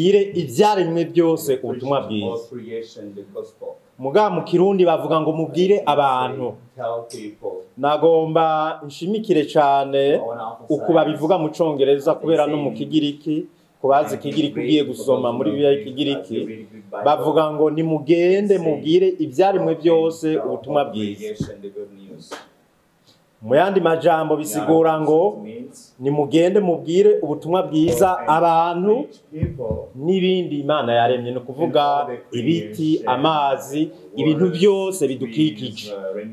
mubwire ibyaremwe byose preach ubutumwa to all bwiza creation the gospel. muga mu kirundi bavuga ngo mubwire abantu Tell people. nagomba nshimikire cyane I wanna emphasize uku babivuga mu congereza kubera no mu kigiriki ku bazi ikigiriki ugiye gusoma muri bibiliya y'ikigiriki bavuga ngo nimugende mubwire ibyaremwe byose ubutumwa bwiza mu yandi majambo bisigura ngo nimugende mubwire ubutumwa bwiza abantu n'ibindi imana yaremye ni ukuvuga ibiti amazi ibintu byose bidukikije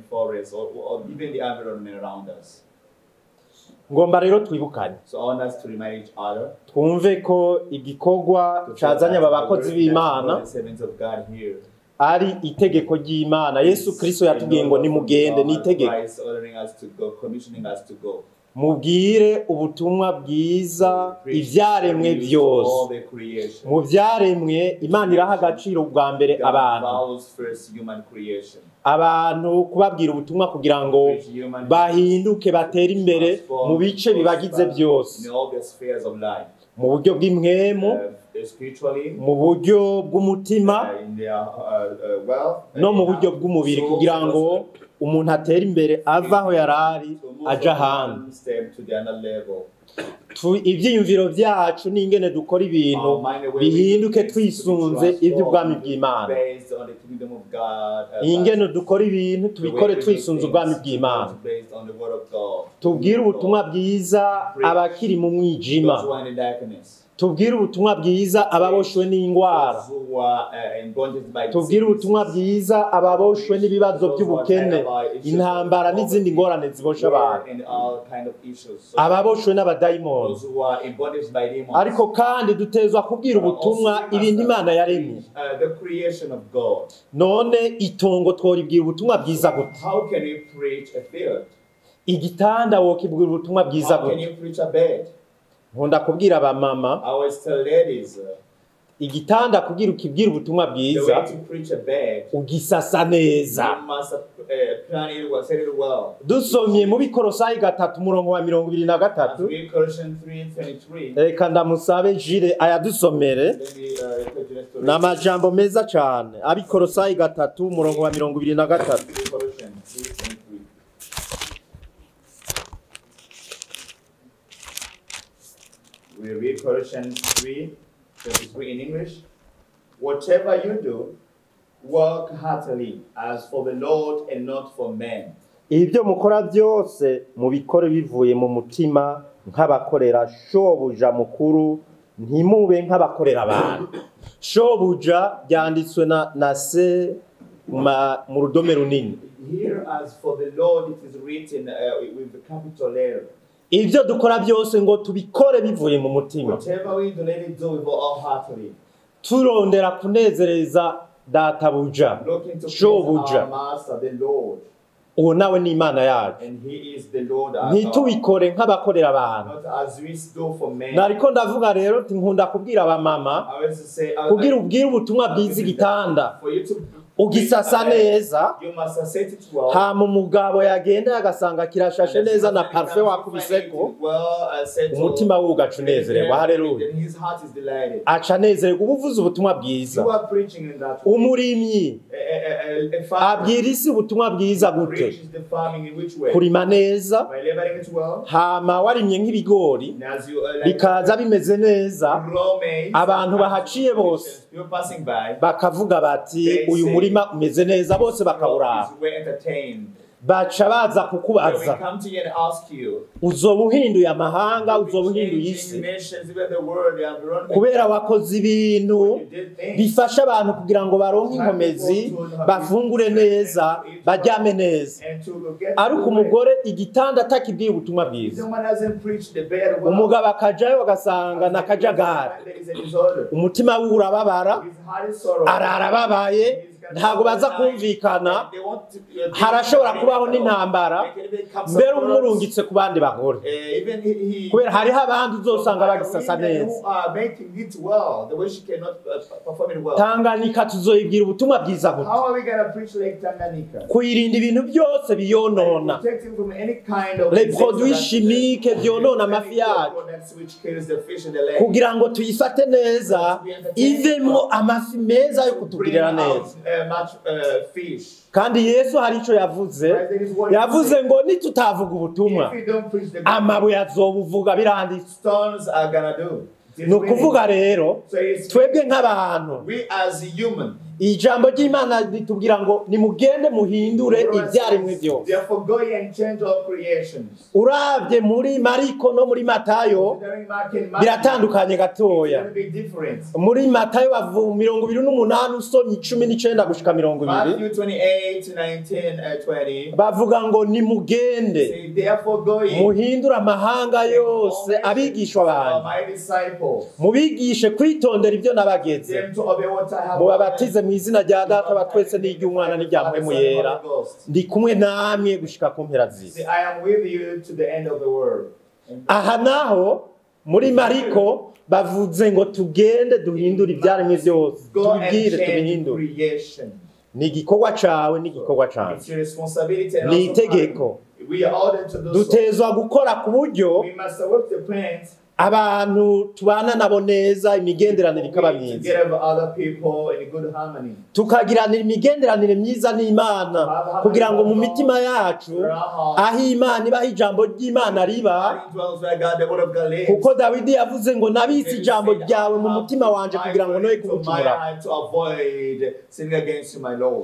ngomba rero twibukanye So I want us to remind each other twumve ko igikorwa cazanye aba bakozi b'imana servants of God here. ari itegeko ry'imana yesu kristo yatubwiye ngo nimugende ni itegeko Christ ordering us to go, commissioning us to go. mubwire ubutumwa bwiza ibyaremwe byose All the creation. mu byaremwe imana iraha agaciro bwa mbere God abantu values first human creation. abantu kubabwira ubutumwa kugira ngo Preach human bahinduke batere imbere mu bice bibagize byose in all the spheres of life. mu buryo bw'imwemu Uh, spiritually, mu buryo bw'umutima uh, in their uh, uh, wealth, no mu buryo bw'umubiri kugira ngo umuntu atere imbere ave aho yari ari aja ahandi step to the other level. Tu- ibyiyumviro byacu n'ingene dukora ibintu Our mind, the way we bihinduke think, to be twisunze transformed iby'ubwami bw'imana based on the kingdom of God, uh, ingene dukora ibintu the way tubikore we do twisunze things ubwami is bw'imana based on the word of God. tubwire ubutumwa bwiza abakiri mu mwijima Those who are in the darkness. tubwire ubutumwa bwiza ababoshwe n'indwara Those who are uh, in bondage by tubwire ubutumwa diseases. bwiza ababoshwe n'ibibazo by'ubukene intambara n'izindi ngorane zibosha abantu And all kind of issues. So ababoshwe n'abadayimoni those who are in bondage by demons. ariko kandi dutezwa kubwira ubutumwa ibintu imana yaremye Uh, the creation of God. none itongo tworibwira ubutumwa bwiza gute How can you preach a field? igitanda wokibwira ubutumwa bwiza How can gute you preach a bed? nkunda kubwira abamama I always tell ladies uh, igitanda kugira ukibwira ubutumwa the bwiza way to preach a bed, ugisasa neza you must uh, plan it well, set it well. dusomye mu bikorosayi gatatu umurongo wa mirongo ibiri na As gatatu we Colossians 3:23. reka ndamusabe jire ayadusomere Let me uh, put you next to ni amajambo meza cyane abikorosayi gatatu umurongo wa mirongo ibiri na gatatu Colossians 3:23. We read Colossians 3, 23 in English. Whatever you do, work heartily as for the Lord and not for men. ibyo mukora byose mubikore bivuye mu mutima nk'abakorera shobuja mukuru ntimube nk'abakorera abantu shobuja byanditswe na, na se ma, mu rudome runini Here, as for the Lord, it is written uh, with the capital L. ibyo dukora byose ngo tubikore bivuye mu mutima Whatever we do, let it do with all heartily. turondera kunezereza databuja Looking to please shobuja our Master, the Lord. uwo nawe ni imana yacu And He is the Lord our God. ntitubikore nk'abakorera abantu Not as we do for men. nariko ndavuga rero nti nkunda kubwira abamama I always say, I- kugira I- ubwire ubutumwa bwiza igitanda For you to ugisasa neza You must set it well. hama umugabo yagenda agasanga kirashashe neza na parufe wakubiseko umutima we ugaca unezererwa haleluya Then his heart is delighted. aca anezererwa uba uvuze ubutumwa bwiza You are preaching in that way. umurimyi A, a, a, a farmer abwira isi ubutumwa bwiza gute preaches the farming in which way? kurima neza By laboring it well. hama warimye nk'ibigori And as you uh, like bikaza bimeze neza grow maize, abantu bahaciye bose you're passing by. bakavuga bati uyu murima umeze neza bose bakawuraba You were entertained. baca baza When we kukubaza come to you and ask you, uzoba uhinduye amahanga we uzoba uhinduye changing isi nations, even the world, you have run kubera wakoze ibintu You did things. bifasha abantu kugira ngo baronke inkomezi bafungure neza baryame neza And to get ariko to the way. umugore igitanda atakibwiye ubutumwa If bwiza someone hasn't preached the bed well, umugabo akajayo agasanga ni akajagari there is a disorder. umutima we urababara His heart is sorrow. arara ababaye ntabwo baza kumvikana They won't uh, harashobora kubaho n'intambara They can even come some mbere quarrels. umurungitse ku bandi bagore Uh, even he, he kubera hariho abandi uzosanga So, bagisasa women neza who are making it well, the way she cannot uh, perform it well. tanganyika tuzoyibwira ubutumwa bwiza buto How are we gonna preach like Tanganyika? kuyirinda ibintu byose biyonona Protecting from any kind of les insects produits that- chimiques byonona any amafi yacu products which kills the fish in the lake. kugira ngo tuyifate neza ivemo amafi meza yo Bring kutugirira out neza uh, much uh, fish. kandi yesu hari icyo yavuze yavuze ngo nitutavuga ubutumwa If we don't preach the gospel, amabuye azobuvuga biranditse stones are gonna do. It is ni ukuvuga written. rero So it's twebwe nk'abantu we as human. ijambo ry'imana ritubwira ngo nimugende muhindure ibyaremwe byose Therefore, go ye and change all creations. urabye muri mariko no muri matayo During Mark and Matthew, biratandukanye it's gatoya gonna be different. muri matayo bavu mirongo ibiri n'umunani usomye icumi n'icenda gushika mirongo ibiri Matthew 28, 19, uh, 20. bavuga ngo nimugende Say, therefore go ye. muhindure amahanga yose abigishwa are banjye my disciples. mubigishe kwitondera ibyo nabageze Them to obey what I have mubabatize mu izina rya data wa twese n'iry'umwana n'irya mpwemu yera ndi kumwe namwe gushika ku mpera See, z'isi I am with you to the end of the world. And aha naho muri mariko bavuze ngo tugende duhindure ibyaremwe byose go and tubibwire change tubihindure creation. ni igikorwa cawe n'igikorwa It's canje your responsibility and ni also itegeko mine. We are ordered to do so. dutezwa gukora ku buryo We must work the plans abantu tubana nabo neza imigenderanire ikaba to myiza get over other people in good harmony. tukagiranira imigenderanire myiza n'imana kugira ngo mu mitima yacu Where our heart aho imana ibaho ijambo ry'imana riba dwells where God, the word of God lives. kuko dawidi yavuze ngo nabitse ijambo ryawe mu mutima wanje kugira ngo noye kugucumura to avoid sinning against you, my Lord.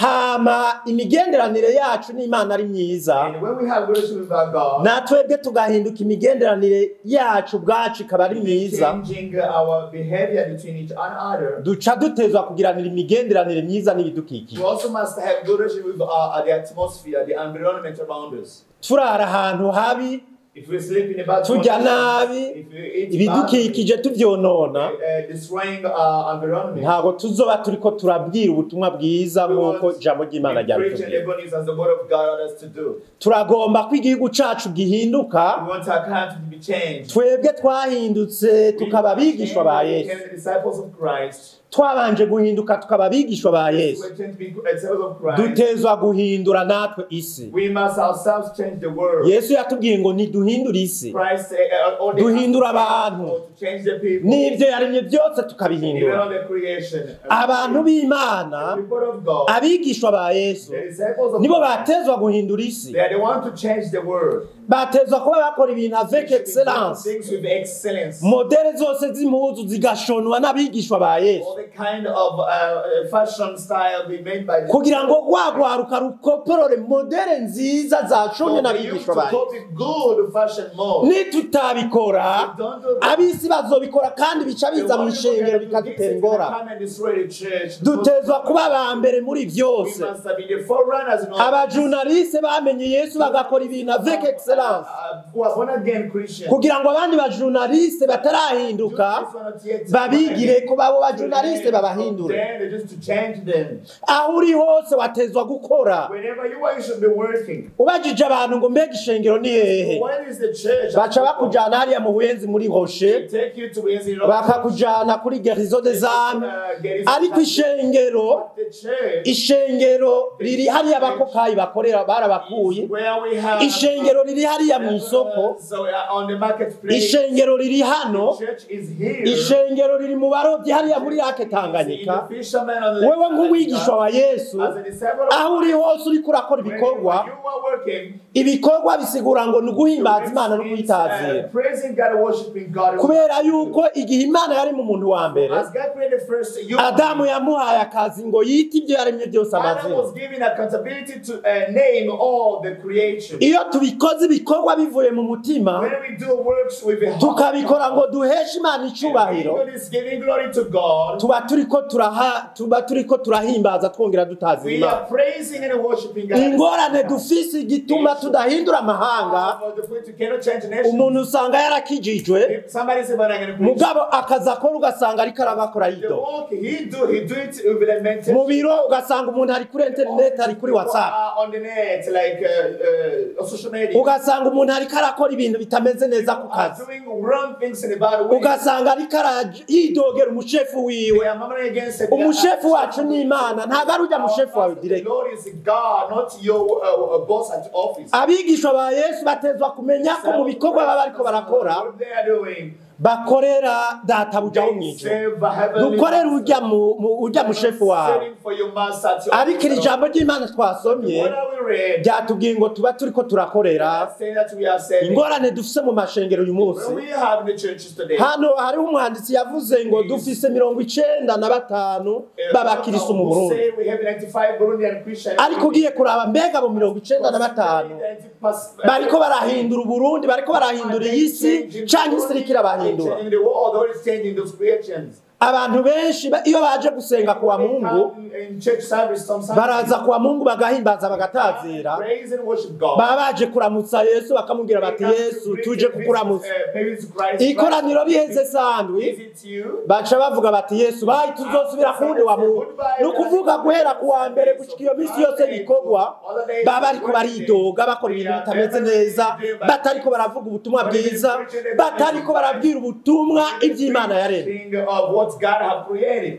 hama imigenderanire yacu n'imana ari myiza And when we have relationship with our God, natwebwe tugahinduka imigenderanire yacu ubwacu ikaba ari myiza changing our behavior between each other, duca dutezwa kugiranira imigenderanire myiza we n'ibidukikije also must have good relationship with uh, the atmosphere, the environment around us. turara ahantu habi If we sleep in a bad Turya condition, nabi, if we eat ibidukikije tubyonona badly, uh, destroying our environment, ntabwo tuzoba turiko turabwira ubutumwa bwiza we nk'uko won't ijambo ry'imana be preaching ryabitubwira the good news as the word of God orders us to do. turagomba ko igihugu cacu gihinduka We want our country to be changed. twebwe twahindutse tukaba abigishwa ba We yesu became the disciples of Christ. twabanje guhinduka tukaba abigishwa ba We yesu were changed to be disciples of Christ. dutezwa guhindura natwe isi We must ourselves change the world. yesu yatubwiye ngo niduhindure isi Christ uh, uh, ordered us Duhindura to change abantu. the world, to change the people. n'ibyo yaremye byose Even tukabihindura on the creation. abantu b'imana The people of God. abigishwa ba yesu The disciples of nibo God. batezwa guhindura isi They are the one to change the world. batezwa kuba bakora ibintu avec They should be doing excellence Things with excellence. modere zose z'impuzu zigashonwa n'abigishwa ba yesu All the kind of uh, uh, fashion style be made by the kugira ngo rwagwaruka rukoporore modere nziza zashonwe So they used n'abigishwa to ba yesu copy good fashion mode. nitutabikora If we don't do that, ab'isi bazobikora kandi bica the biza mu one who ishengero can do this bikadutera is gonna ingorane come and destroy the church. dutezwa kuba aba mbere muri We byose must be the forerunners in all abajurnaliste bamenye yesu bagakora ibintu avec excellence Uh, who are born again Christians. kugira ngo abandi bajurnaliste batarahinduka babigire ko babo bajurnaliste babahindure Then just to change them. aho uri hose watezwa gukora Whenever you are, you should be working. ubajije abantu ngo mbega ishengero ni hehe When is the church? baca bakujana hariya mu buyenzi muri They hoshe take you to Wednesday bakakujana kuri gerizo de zame ariko ishengero The church ishengero riri hariya abakokayi bakorera barabakuye where we have ishengero riri hariya mu isoko So we are on the marketplace. ishengero riri hano The church is here. ishengero riri mu barobyi hariya muri rake In tanganyika the fisherman on the wewe left nk'umwigishwa wa yesu As a disciple of aho uri hose uriko urakora When ibikorwa you are working, ibikorwa bisigura ngo ni uguhimbaza imana no it's, kuyitazira uh, praising God, worshiping God. kubera yuko igihe imana yari mu muntu wa mbere As God created first, you adamu yamuhaye akazi ngo yite ibyo yaremye byose Adam amazina was given accountability to uh, name all the creation. iyo tubikoze ibikorwa bivuye mu mutima When we do works with the heart, tukabikora ngo duheshe imana and icubahiro God is giving glory to God. tuba turiko turaha tuba turiko turahimbaza twongera dutaza We imana are praising and worshiping God. ingorane dufise igituma tudahindura amahanga Uh, for the point you cannot change nations. umuntu usanga yarakijijwe If somebody say, but I'm going to preach. mugabo akaza akora ugasanga ariko arabakora The yido work he do, he do it with the mental. mu biro ugasanga umuntu ari kuri interineti ari kuri whatsapp on the net, like uh, uh, on social media. ugasanga umuntu ariko arakora ibintu bitameze neza ku are kazi doing wrong things in a bad way. ugasanga ariko araj- yidogera umushefu wiwe We are murmuring against it. umushefu wacu ni imana ntabwo ari ujya mushefu wawe The direct Lord is God, not your uh, uh, boss at office. abigishwa ba yesu batezwa kumenya ko mu bikorwa baba bariko barakora What they are doing, bakorera databuja wo mu they ijuru serve a heavenly dukorere master. ujya mu- mu- ujya mushefu wawe Serving for your master at your ariko iri office. jambo ry'imana twasomye What are we read? ryatubwiye ngo tuba turiko turakorera Saying that we are serving. ingorane dufise mu mashengero uyu munsi When we have in the churches today, hano hariho umwanditsi yavuze ngo dufise mirongo icenda na batanu b'abakirisu mu who burundi say we have 95 Burundian Christians. ariko ugiye kuraba mbega mu mirongo icenda na batanu bariko barahindura uburundi bariko barahindura iyi si canke isi iriko irabahindura In the world, the Lord is changing those creations. abantu benshi ba- iyo baje gusenga kuwa mungu Come in church service on Sunday. baraza kuwa mungu bagahimbaza bagatazira Praise and worship God. baba baje kuramutsa yesu bakamubwira bati yesu tuje kukuramutsa ikoraniro riheze sandwi Is it you? baca bavuga bati yesu bayi tuzosubira kuwundi wa muntu ni ukuvuga guhera ku wa mbere gushika iyo minsi yose bikorwa baba bariko baridoga bakora ibintu bitameze neza batariko baravuga ubutumwa bwiza batariko barabwira ubutumwa iby'imana yaremye Thing of what God have created.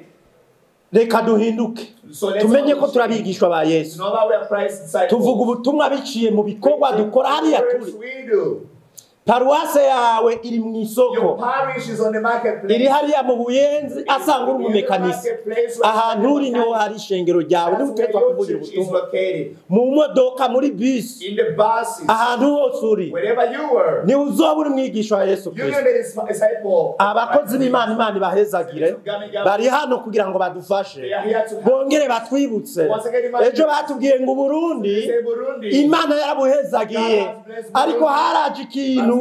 reka duhinduke So let's tumenye ko all turi abigishwa ba yesu know that we are Christ's disciples. tuvuga ubutumwa biciye mu bikorwa dukora hariya Works turi we do. paruwase yawe iri mu Your isoko parish is on the marketplace. iri hariya mu buyenzi asanga uri umumekanisi ahantu uri niho hari ishengero ryawe niho utegetswe kuvugira is ubutumwa located. mu modoka muri bisi In the buses, ahantu hose uri wherever you were, niwe uzoba uri mwigisha wa yesu you know kirisito the disciple. abakozi b'imana imana ibahezagire bari hano kugira ngo badufashe They are here to help. bongere batwibutse ejo batubwiye ngo uburundi Say Burundi. imana yarabuhezagiye ariko haraje ikintu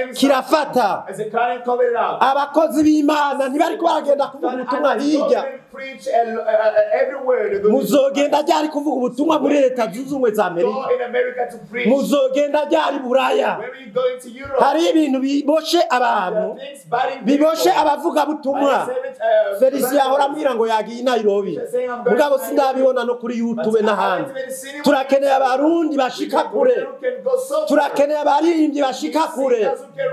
kirafata As a current covered up. abakozi b'imana ntibariko baragenda kuvuga ubutumwa hirya Preach and, uh, uh, everywhere. They're going to- muzogenda ryari kuvuga ubutumwa muri leta zunze ubumwe za amerika Go in America to preach. muzogenda ryari buraya Where are you going to Europe? hari ibintu biboshe There abantu are things biting biboshe people. abavugabutumwa I said it, uh, felicien ahora ambwira ngo yagiye i nairobi mugabo sindabibona no kuri youtube n'ahandi turakeneye abarundi bashika kure turakeneye abaririmbyi bashika kure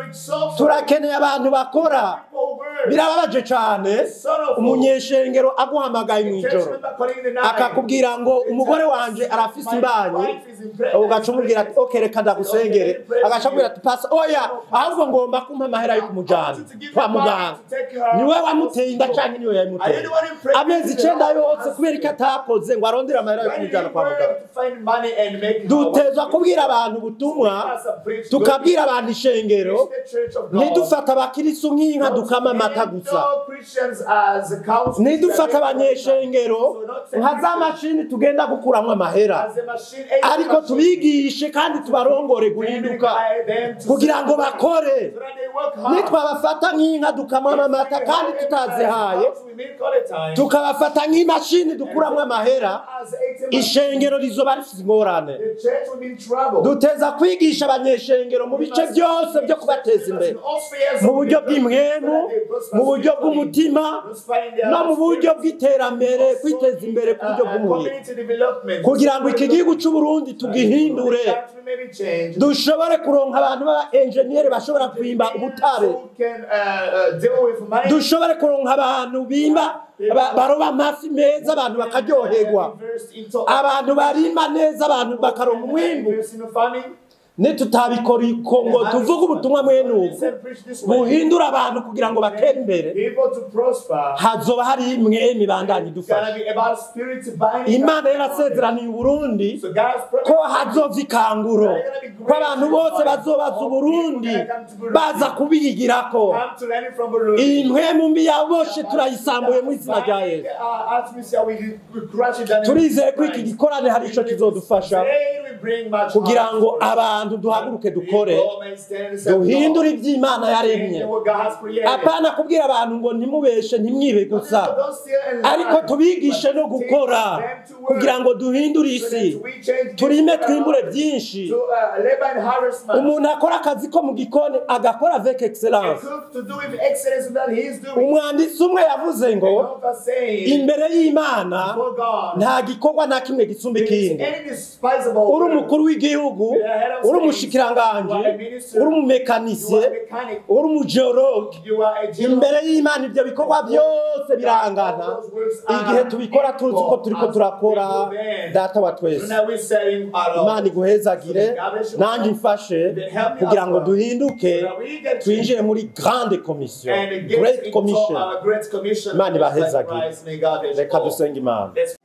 turakeneye abantu bakora birababaje cyane umunyeshengero aguhamagaye mu ijoro akakubwira ngo umugore wanje arafise imbanyi ugaca umubwira ati ok reka ndagusengere agaca akubwira ati pasi oya ahubwo ngomba kumpa amahera yo kumujyana kwa muganga niwe wamuteye inda cyangwa niwe yayimuteye amezi icyenda yose kubera ko atakoze ngo arondere amahera yo kumujyana kwa muganga dutezwa kubwira abantu ubutumwa tukabwira abantu ishengero ntidufate abakirisu nk'inka dukama amata gusa ntidufate abanyeshengero nka za mashini tugenda gukuramo amahera ariko tubigishe kandi tubarongore guhinduka kugira ngo bakore nitwabafata nk'inka dukamamo amata kandi tutazihaye tukabafata nk'imashini dukuramo amahera ishengero rizoba rifite ingorane duteza kwigisha abanyeshengero mu bice byose byo kubateza imbere mu buryo bw'imwemu mu buryo bw'umutima no mu buryo bw'iterambere kwiteza imbere ku buryo bw'umubiri kugira ngo iki gihugu cy'u Burundi tugihindure dushobore kuronka abantu b'aba enjeniyeri bashobora kwimba ubutare dushobore kuronka abantu bimba ba- baroba amafi meza abantu bakaryoherwa abantu barima neza abantu bakaronka umwimbu nitutabikora iko ngo tuvuge ubutumwa mwene ubu buhindura abantu kugira ngo batere imbere hazoba hari imwe mibandanye idufasha imana yarasezeraniye uburundi ko hazova ikanguro ko abantu bose bazobaza uburundi baza kubigirako iyi mpwemu mbi yaboshe turayisambuye mu izina rya yesu turizeye ko iki gikorane hari icyo kizodufasha bring much kugira ngo harvest. abantu duhaguruke dukore People may stand and say, duhindure "Lord, iby'imana yaremye change what God has created." apana kubwira abantu ngo ntimubeshe ntimwibe gusa Don't steal and lie, ariko tubigishe no but gukora teach them to work, kugira ngo duhindure so isi that we change this turime world twimbure byinshi to, uh, labor and harvest much. umuntu akora akazi ko mu gikoni agakora avec A excellence cook to do with excellence that he is doing. umwanditsi umwe yavuze ngo And not saying imbere y'imana before God, nta gikorwa na kimwe gisumba there is ikindi any despisable uri word. umukuru w'igihugu uri umushikiranganji uri umumekanisiye You are a mechanic. uri umugeologe You are a general. imbere y'imana ibyo bikorwa byose birangana igihe tubikora tuzi ko turiko turakora data wa So twese now we say, our Lord, imana iguhezagire nanjye mfashe kugira ngo duhinduke twinjire muri grande commission and get great into commission our great commission. Imana Just like ibahezagire. Christ, may God bless you reka all. dusenge imana Let's